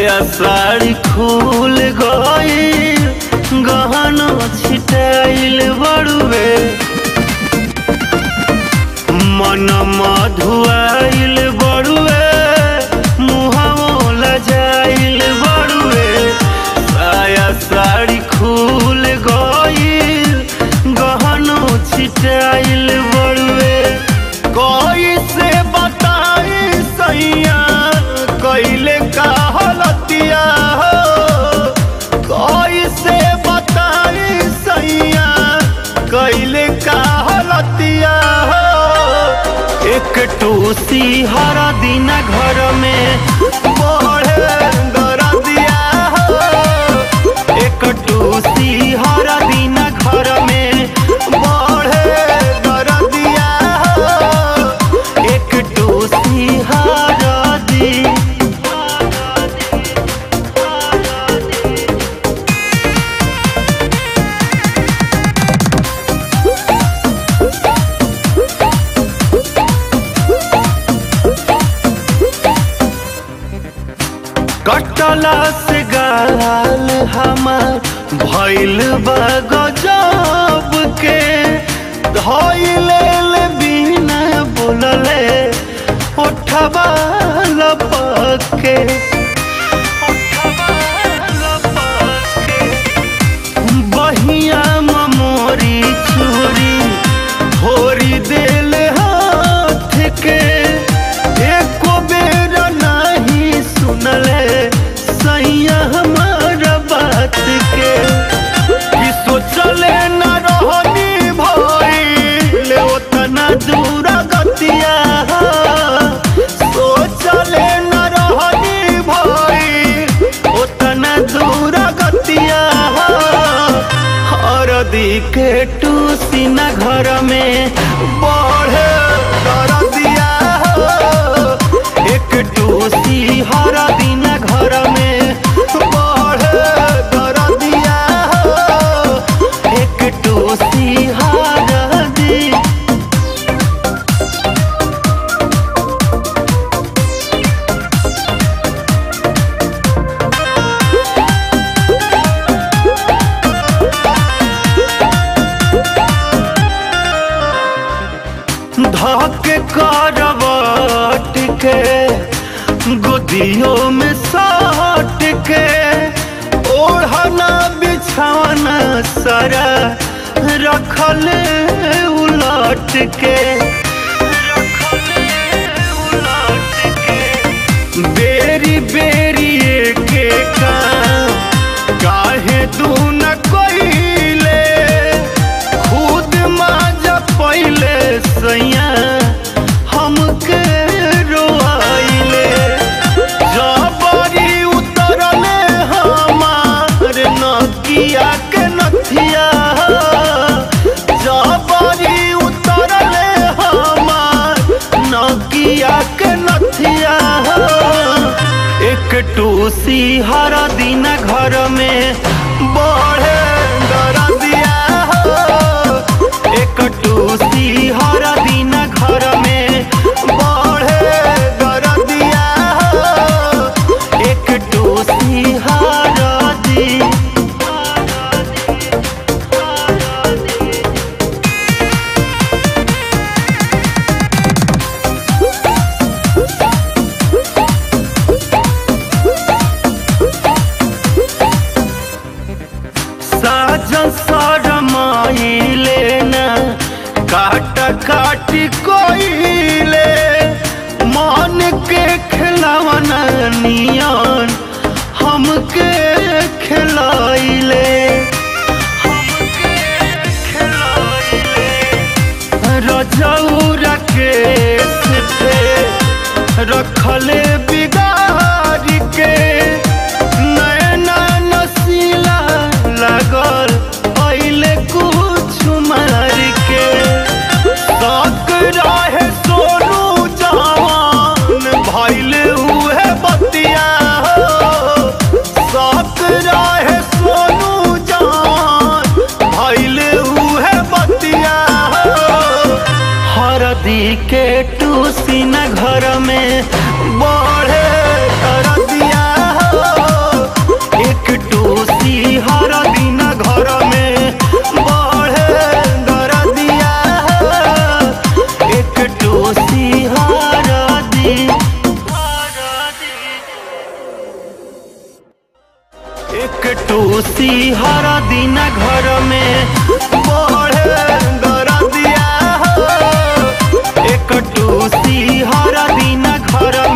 साया साड़ी खुल गई गहना छिटाइल बड़ुए मन मधुआइल बड़ुए मुहावो लजाइल बड़ुए साया साड़ी खुल गईल गहनो छिटाइल बड़ुए कोई से बताई सैया कैले का हलतिया हो कोई से बताई सैया कैले का हलतिया हो एक टूसी हरा दिन घर में बढ़े दरदिया हो एक टूसी हरा दिन घर में बढ़े दरदिया हो एक टूसी हरा दिन कटला से गाल हमार भैल बा गजब के धैले ले बिना बोलले उठबा लपक के उठबा लपक के बहिया मोरी छुरी भोरी देल हाथ के एको बेर नहीं सुनले सैया हमार बात के कि सोचले न रहनी भइल ओतना दूर गतिया सोचले न रहनी भइल ओतना दूर गतिया हरदी के टूसी न घर में बढ़े दरदिया हो एक टूसी हर दिन घर में बढ़े दरदिया हो एक टूसी हर दिन धक करवट के गोदियों में सट के ओढ़ना बिछाना सारा रखल उलट के उलट के बेरी बेरी के काम काहे तू न कोइले खुद माजा पहिले सैया हमके रोआइले जबरी उतरले हमार नकिया के नथिया जबरी उतरले हमार नकिया के नथिया एक टूसी हर दिन घर में बढ़े दरदिया हो एक टूसी हर दिन घर में बढ़े दरदिया हो एक टूसी हर दिन साजन सरमाइले न काट काटी कोइले मन के खिलावन नियन हमके खिलाइले हमके खिलाइले रजौरा के पे रखले बिगाड़ के नैना नसीला लागल पहले कुछ मार के तक रहे सोनू जवान भैल उहे बतिया हो सक रहे सोनू जवान भैल उहे बतिया हो हरदी के टूसी न घर में बढ़े दरदिया एक टूसी हर दिन घर में बढ़े दरदिया हो एक टूसी हर दिन घर